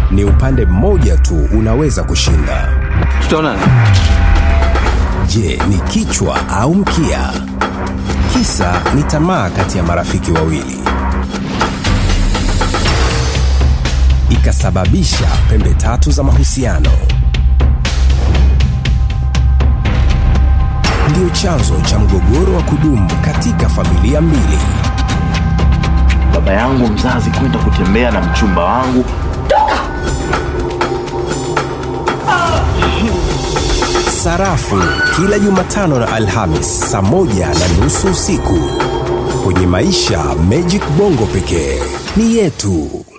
ni upande mmoja tu unaweza kushinda. Tutaonana. Je, ni kichwa au mkia? Kisa ni tamaa kati ya marafiki wawili, ikasababisha pembe tatu za mahusiano. Ndiyo chanzo cha mgogoro wa kudumu katika familia mbili. baba yangu mzazi kwenda kutembea na mchumba wangu Sarafu kila Jumatano na Alhamis saa moja na nusu usiku kwenye Maisha Magic Bongo pekee ni yetu.